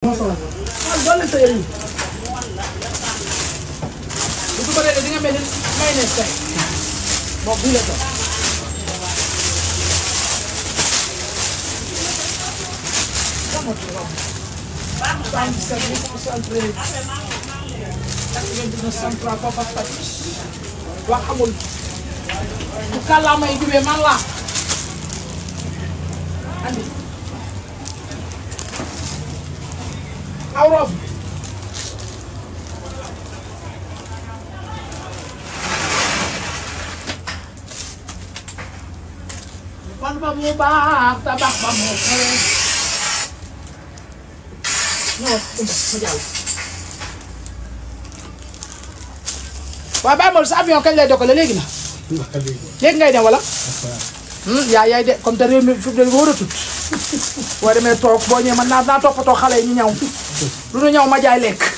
waaw doon leen sa yëre yi bu su ko defee di nga mel ni mayonnaise tey boobu bii la toog wax amul bu kàllaama yi jubee man laa andi aw rob fan ba mu baax tabax ba mu xew ñëw ma jàll waaw bàyyi ma sa avion kañ lay dokkale léegi na léegi ngay dem wala yaa yaay de comme te réew mi fi mu ne wóor a tut boo demee toog boo ñëwee man naa naa toppatoo xale yi ñu ñaw lu nu ñaw ma jaay lekk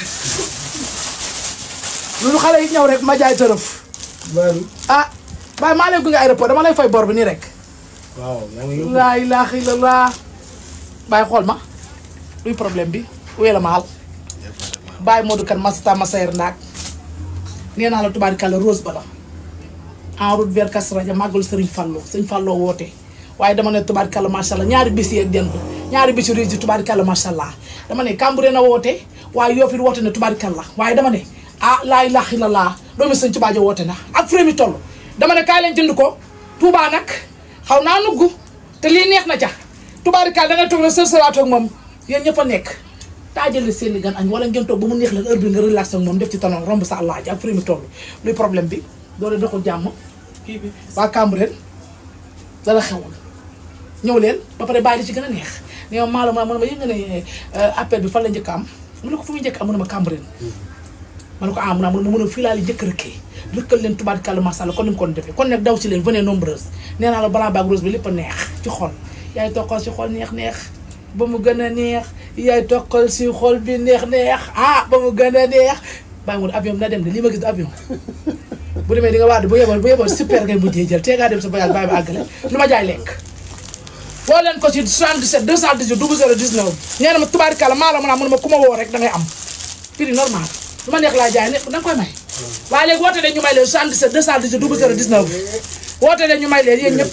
lu nu xale yi ñaw rek ma jaay tërëf ah bàyyi maa lay gunge aéroport dama lay fay bor bi nii rek waaw yaa ngi yóbbu. laa ilaaha illallah bàyyi xool ma luy problème bi wéy la ma xal bàyyi Modou kan masata ma sayer ndaag nee naa la tubaarikàlla rose ba la en route vers Kazu Rajab màggalu Sëriñ Fallou Sëriñ Fallou woote waaye dama ne tubaarikàlla macha allah ñaari bis yi ak dend ñaari bis yu riis yi tubaarikàlla macha allah dama ne Cambérène na woote waaye Yoff it woote ne tubaarikàlla waaye dama ne ah laa ilaaha illallah doomi sëñ Tuubaa ja woote na ak fure mi toll dama ne kaay leen jënd ko Touba nag xaw naa nugg te lii neex na ca tubaarikàlla da nga toog rek sër sëraat ak moom yéen ñëpp a nekk taajale seen i gan añ wala ngeen toog ba mu neex leen heure bi nga relax ak moom def ci tanoon romb sa àllaaji ak fure mi toll luy problème bi doole doxul jàmm kii bi waa Cambérène dara xewul ñëw leen ba pare bàyyi di ci gën a neex ne ma maa la ma ma yëg nga ne appel bi fan la njëkk a am mu ne ko fu muy njëkk am mu ne ma Cambérène ma ne ko ah mu ne ma mën a fii laa li njëkk a rëkkee rëkkal leen tubaarkàlla macha allah kon ni mu ko doon defee kon nag daw ci leen venez nombreuses nee naa la balaa baag rose bi lépp a neex ci xol yaay toqal ci xol neex neex ba mu gën a neex yaay toqal si xol bi neex neex ah ba mu gën a neex bàyyi mu avion bi na dem de lii ma gis du avion bu demee di nga waat bu yeboo bu yeboo super ngay mujjee jël tee ngaa dem sa voyage bàyyi ba àggale lu ma jaay lekk woo leen ko ci 77 218 00 19 nee na ma tubaarikàlla maa la mën a mun ma ku ma woo rek da ngay am prix normal lu ma neex laa jaay ne da nga koy may waaye léegi woote leen ñu may leen 77 218 00 19 woote leen ñu may leen yéen ñëpp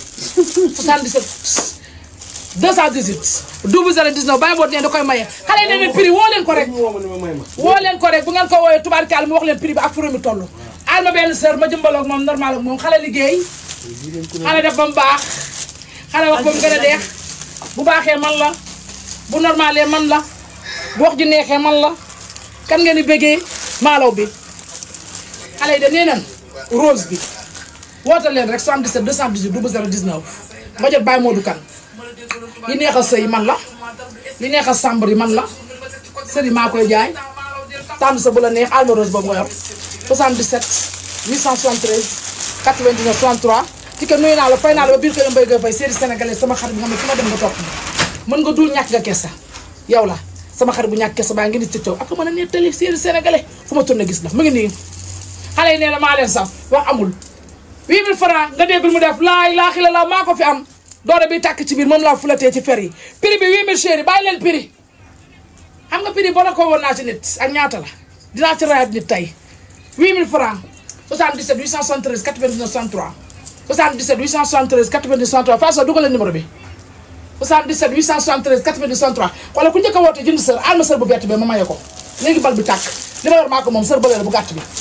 77 218 00 19 bàyyi boot nee da koy maye xale yi ne leen prix woo leen ko rek woo ma ne ma may ma. woo leen ko rek bu ngeen ko wooyee tubaarikàlla mu wax leen prix bi ak fure mi toll al ma benn sër ma jëmbaloog moom normal ak moom xale liggéey xale def ba mu baax xale wax ba mu gën a deex bu baaxee man la bu normalee man la bu wax ji neexee man la kan ngeen di bëggee maalaw bi xale yi de nee nan rose bi woote leen rek 77 218 00 19 ma jot Baye Modou Kane li neex a sëy man la li neex a sàmbar yi man la sëri maa koy jaay tànn sa bu la neex alma rose boobu nga yor 77 873 99 63 ci que nuyu naa la fay naa la ba biir kër Mbaye Gueye Faye série sénégalais sama xarit bi nga xam ne fu ma dem nga topp ma mën nga dul ñàkk nga kessa yow la sama xarit bu ñàkk kessa baa ngi ni ci taw ak mën a nettali série sénégalais fu ma tourné gis la mu ngi nii xale yi nee na maa leen sax wax amul 8000 francs nga déggul mu def laay laa xila la maa ko fi am doore bi tàkk ci biir moom laa fulatee ci fer yi prix bi 8000 chéri bàyyi leen prix xam nga prix boo la ko woon naa ci nit ak ñaata la dinaa ci rayaat nit tey 8000 francs 77 873 99 63 77 873 99 63 Fatou dugal leen numéro bi 77 873 99 63 wala ku njëkk a woote jënd sër alma sër bu verte bi ma maye ko léegi bal bi tàkk li ma yor maa ko moom sër bële la bu gàtt bi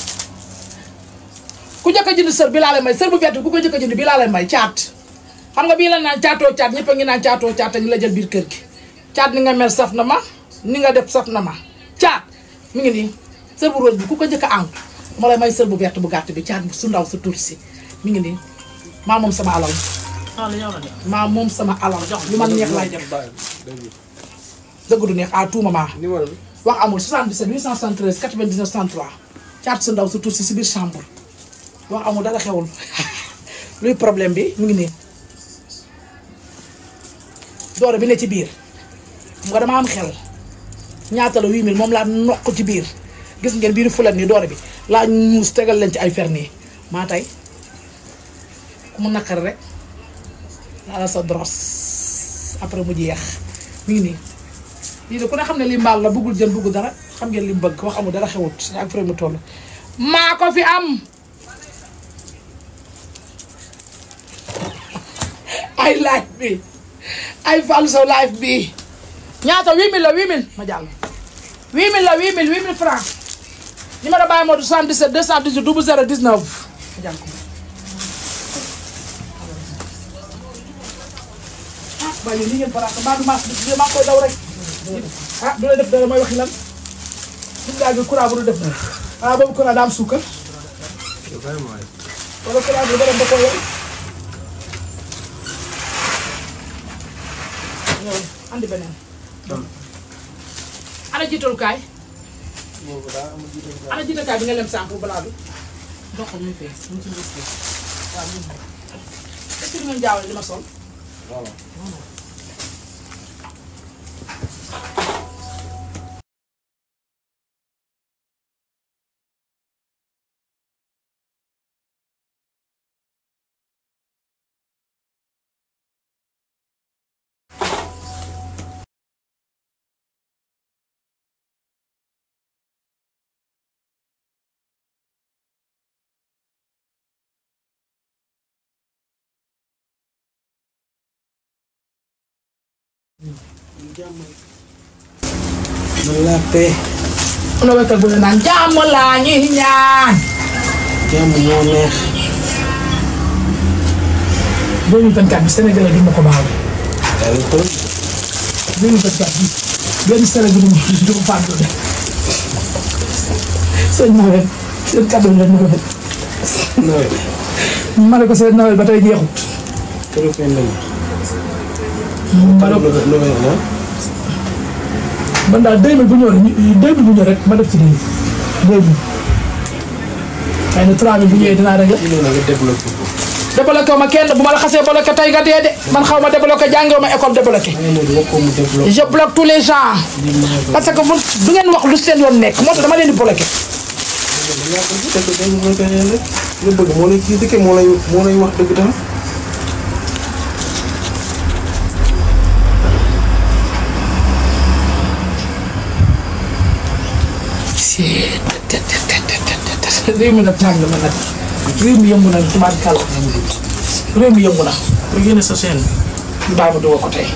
ku njëkk a jënd sër bi laa lay may sër bu verte bi ku ko njëkk a jënd bi laa lay may caat xam nga bii la naan caatoo caat ñëpp a ngi naan caatoo caat a ngi la jël biir kër gi caat ni nga mel saf na ma ni nga def saf na ma caat mi ngi nii sër bu rose bi ku ko njëkk a am ma lay may sër bu verte bu gàtt bi caat bu su ndaw sa tuuti si mi ngi nii maa moom sama alal ah li ñëw na de. maa moom sama alal lu ma neex laay def dëgg du neex à tout moment numéro bi. wax amul 77 873 99 63 caat su ndaw sa tuuti si si biir chambre wax amul dara xewul luy problème bi mu ngi nii doore bi ne ci biir xam nga dama am xel ñaata la 8000 moom laa noq ci biir gis ngeen biir fulat nii doore bi laa ñuus tegal leen ci ay fer nii maa tey ku mu naqari rek laa la sa dros après mu jeex mi ngi nii lii de ku ne xam ne li mbaal la bëggul jën bëggul dara xam ngeen li mu bëgg wax amul dara xewut ak fure mu toll maa ko fi am ay live bi ay Fallou Sow live bi ñaata 8000 la 8000 ma jàll 8000 la 8000 8000 francs numéro bàyyi moo du 77 218 00 19 ma jàll ko ah waaye yéen li ngeen farata mbaa du maas bi maa ngi koy daw rek ah du la def dara mooy waxi lan suñu daal bi courant bu du def dara ah boobu courant daa am suukar wala courant bi ba dem ba koo yor ñëw andi beneen ana jiitalukaay ana jiitalukaay bi nga lem sànq bu balaa bi ndox muy fees mu ci mbis waaw ñu est-ce que du ngeen jaawale li ma sol man la paix. am na waykat bu ne naan jàmm laa ñuy ñaan jàmm moo neex. 2024 bi Sénégalais du ma ko baal yàlla ko 2024 bi benn Sénégalais du ma du ko fàtte de sëñ Noël seen kàddu la ñu ko def nawet. ma ne ko seen Noël ba tey jeexut keroog fenn lañu. ma ne ko nawet la. man daal 2000 bu ñëw rek ñu 2000 bu ñëw rek ma def ci lii 2000 xëy na 3000 bu ñëwee dinaa rek la ñu ne la nga développé ko. débloqué ma kenn bu ma la xasee bloqué tey nga dee de man xaw ma débloqué jàngewu ma école débloqué maa ngi wax ko mu développé. je bloque tous les gens di maa ko. parce que bu du ngeen wax lu seen yoon nekk moo tax dama leen di bloqué yaa ko gis dëgg dëgg mooy que ne rek. nga bëgg moo lay critiqué moo lay moo lay wax dëgg tam. réew mi nag tàng na nag réew mi yëngu na tubaab kàlla réew mi yëngu na nga génne sa chaîne ñu bàyyi ma dugal ko tey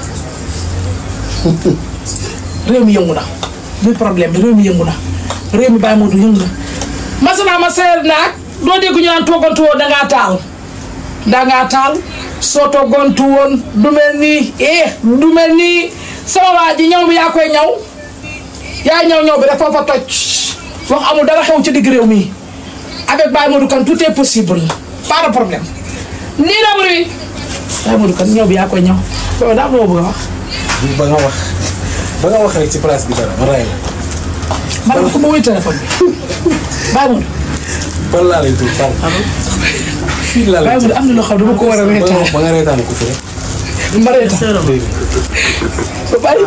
réew mi yëngu na luy problème bi réew mi yëngu na réew mi bàyyi ma du yëngu na masana ma seer naag doo dégg ñu naan toogantu woon dangaa taal dangaa taal soo toogantu woon du mel nii eh du mel nii sama waa ji ñaw bi yaa koy ñaw yaa ñaw ñaw bi dafa fa toj wax amul dara xew ci digg réew mi avec Baye Modou Kane tout est possible pas de problème nii la bëri Baye Modou Kane ñaw bi yaa koy ñaw loolu daa am loo bëgg a wax ba nga wax. ba nga wax rek ci place bi dara ma ray la. man ko ma wuy téléphone bi Baye Modou ban laa lay tudd fan. fii laa lay Baye tudd. Modou am na loo xam dama ko war a ba nga reetaan ba nga reetaan ko fi rek. ma reetaan seeram ba bari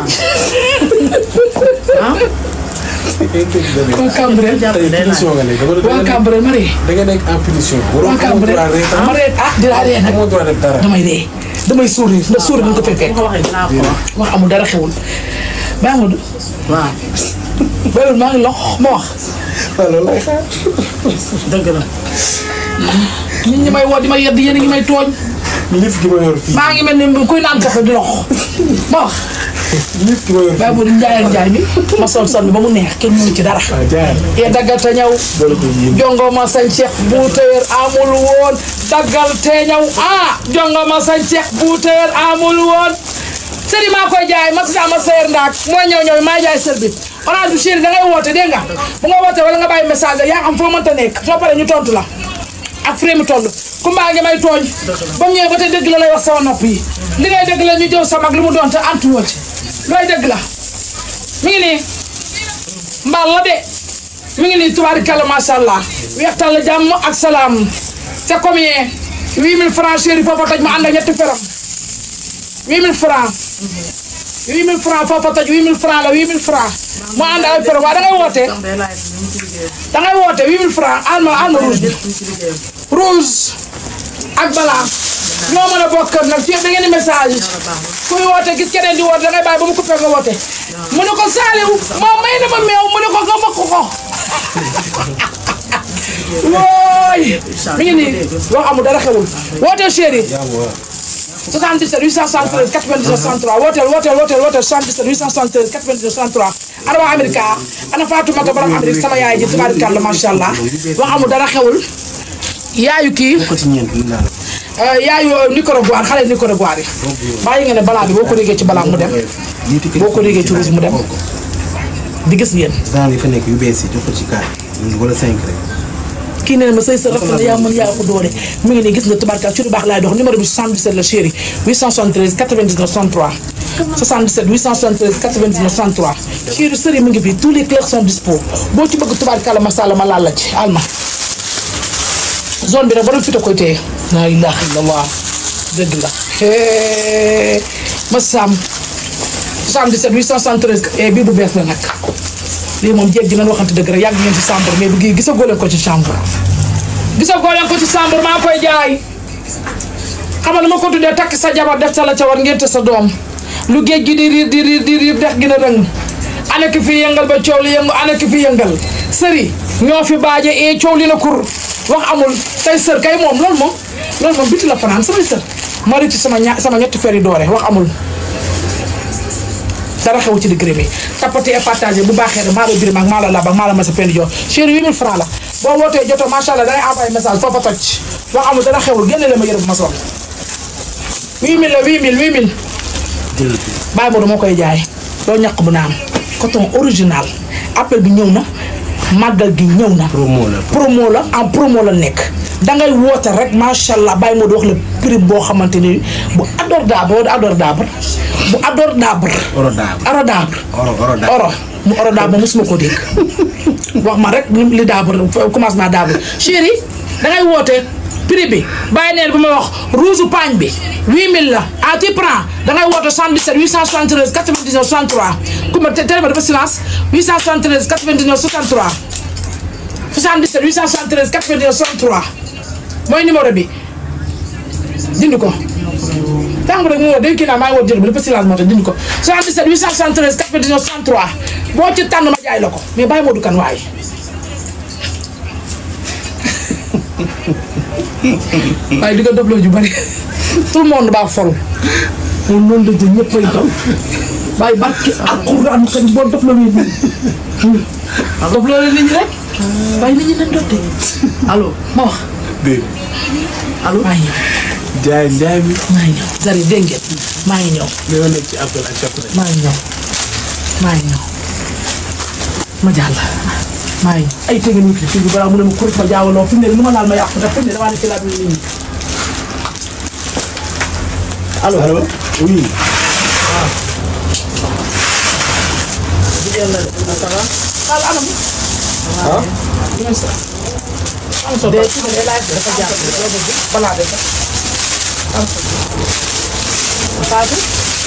ah waa Cambérène tey punition nga nekk dama waa da Cambérène ma ree nga nekk en punition. waroo waa amoo Cambérène droit reetaan. ma ree ah dinaa ree nag amoo droit def dara. damay ree damay sourire ndax sourire dañ ko fay fekk bu ko waxee dinaa ko wax wax amul dara xewul Baye Modou waaw Baye Modou maa ngi lox ma wax waaw loolu lay xaar. dëgg la nit ñi may woo di ma yedd yéen a ngi may tooñ liif gi ma yor fii. maa ngi mel ni kuy naan kafe di lox ma wax liif gi ma yor Baye fii. Modou njaay ak njaay mi ma sol sol bi ba mu neex kenn mënu ci dara waaw jaar. yee daggal te ñëw loolu ko yéen. jongo ma sañ ceex bu téer amul woon daggal te ñëw ah jongo ma sañ ceex bu téer amul woon sëri maa koy jaay ma si ma seer ndaak mooy ñëw ñëw maa jaay sër bi orange bu chéri da ngay woote dégg nga bu nga woote wala nga bàyyi message yaa xam foo mënta nekk soo paree ñu tontu la ak frais mi toll ku mbaa ngi may tooñ ba mu ñëwee ba tey dëgg la lay wax sama nopp yi li ngay dëgg la ñu jëw sa mag lu mu doon te antu woo ci looy dëgg la mi ngi nii mbaal la de mi ngi nii tubaarikàlla macha allah weextal la jàmm ak salaam c'est combien 8000 francs chéri foofa toj mu ànd ak ñetti feram 8000 francs 8000 francs foofa toj 8000 francs la 8000 francs mu ànd ak ay feram waaye da ngay woote am day laaj ñu ngi ci liggéeyam da ngay woote 8000 francs alma alma rouge bi ñu ngi ci liggéeyam rouge ak balaa ñoo mën a bokk kër nag fii da ngeen di message kuy woote gis keneen di woote dangay bàyyi ba mu coupé nga woote mu ne ko Saliou moom may na ma meew mu ne ko nga makk ko wooy mi ngi nii wax amul dara xewul wooteel chéri 77 873 99 63 wooteel wooteel wooteel wooteel 77 873 99 63 ana waa Amérique ana Fatoumata borom Amérique sama yaay ji tubaarikàlla macha allah wax amul dara xewul yaayu kii ko ci ñeent mën naa la. yaayu Nicaragua xale Nicaragua yi bàyyi nga ne balaa bi boo ko déggee ci balaa mu dem boo ko déggee ci ruus mu dem di gis ngeen genre yi fa nekk yu bees yi jox ko ci kaar wala 5 rek. kii nee na ma sëy sa rafet na yaa mën yaa ko doole mi ngi nii gis nga tubaarkaal ci lu baax laay dox numéro bi 77 la chéri 873 99 63 77 873 99 63 chéri sëri mi ngi fi tous les clercs sont dispo boo ci bëgg tubaarkaal masala ma laal la ci alma zone bi nag borom fi ta koy téye la ilaha illallah dëgg la hee ma sam 77 873 eh bii bu bees la nag lii moom jéeg ji nañ waxante dëgg rek yàgg ngeen ci chambre mais bu gii gisagoo leen ko ci chambre gisagoo leen ko ci chambre maa koy jaay xamal lu ma ko tuddee takk sa jabar def sa la ca war ngénte sa doom lu géej gi di riir di riir di riir dex gi na rëng ana ki fi yëngal ba coow li yëngu ana ki fi yëngal sëri ñoo fi baaje ee coow li na kur wax amul tey sër kay moom loolu moom loolu moom biti la fanaan samay sër ma ci sama ña sama ñetti fer yi doore wax amul dara xew ci diggante bi tapoter et partager bu baaxee rek maa la birim ak maa la lab ak maa la masa pendi jox chéri 8000 francs la boo wootee jotoo macha allah dangay envoyé message foofa toj wax amul dara xewul génne la ma yërëm ma sol 8000 la 8000 8000 bàyyi boobu moo koy jaay doo ñaq bu naan coton original appel bi ñëw na màggal gi ñëw na promo la. promo la en promo la nekk dangay woote rek macha allah bàyyi moo di wax la prix boo xamante ni bu abordable bu abordable bu abordable oro daab. abordable oro oro daab. oro mu oro daab mosuma ko dégg wax ma rek li daab commencement daab chéri dangay woote prix bi bàyyi neen bu ma wax rouge paañ bi 8000 la à tu prends dangay woote 77 873 99 63 ku ma téléphone dafa silence 873 99 63 77 873 99 63 mooy numéro bi dindi ko tànk rek mu woo day kii naa maa ngi woo jël bi dafa silence moo tax dindi ko 77 873 99 63 boo ci tànn ma jaay la ko mais bàyyi Modou Kane waaye waaye di nga dofloo ju bari tout le monde baa fol moom noonu la jël ñëpp ay dof waaye barki alxuraan kañ boo dofloo nit ñi dofloo nit ñi rek waaye nit ñi nañ dof de allo ma wax dégg allo maa ngi ñëw jaay jaay bi. maa ngi ñëw Zari dégg ngeen maa ngi ñëw dina nekk ci appel ak chaque maa ngi ñëw maa ngi ñëw ma jàll maa ngi ay tege nit fi bi balaa mu ne ma kurit ma jaawaloo fi mu ne lu ma laal ma yàqu ndax fi mu ne damaa ne ci laa bi nit ñi allo allo oui. jigéen la de ça va Fall anam ah. ñooy sa am so de ci de laaj dafa jàpp loo bëgg balaa de sax am so Fatou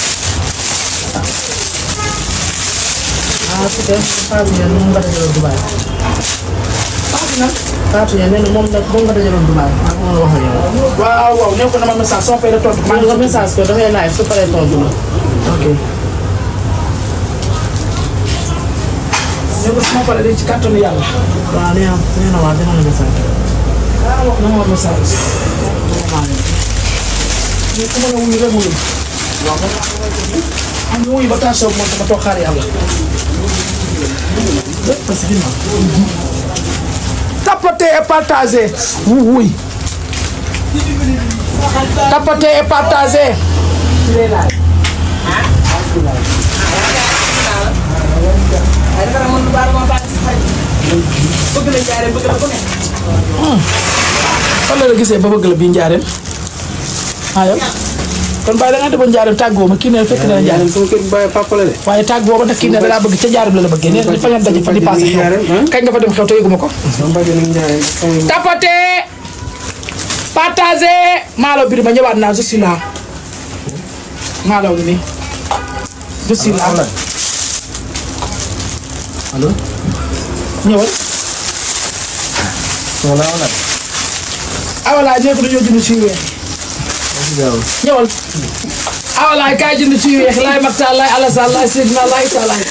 ah su dee Fatou Ndiaye moom nga dajaloon Dubaay Fatou nag Fatou Ndiaye nee na moom nag moom nga dajaloon Dubaay maa ngi wax ak yow waaw waaw nee ko na ma message soo fay la tontu maa ngi ko message ko dafay live su paree tontu la ok ne ko su ma paree de ci kàttanu yàlla waaw nee na nee na waa dina la message ah wax na ma message ñu ku mën a wuyu rek wuyu am ñu wuyu ba taasoo moom dama toog xaar yàlla parce que tapoter et partager oui tapoter et partager fan la la gisee ba bëgg la bii njaareem ah yow kon bàyyi da nga demoon njaareem tàggoo ma kii ne fekk na la njaareem sama kër bàyyi papa la de. waaye tàggoo ma nag kii ne da laa bëgg ca njaareem la la bëggee nee na fa ngeen daje fa di passé xew kañ nga fa dem xew te yëguma ko sama bàjjen ak ñaareel sama tapoté partagé maalo biri ma ñëwaat naa je suis là maalo ngi nii je suis là allo. ñëwal wala wala. ah voilà ñëpp dañoo jënd si weer ñëwal awalaay kaay jënd ci yu weex laay mag taal laay alasaan laay seydina laay taalaay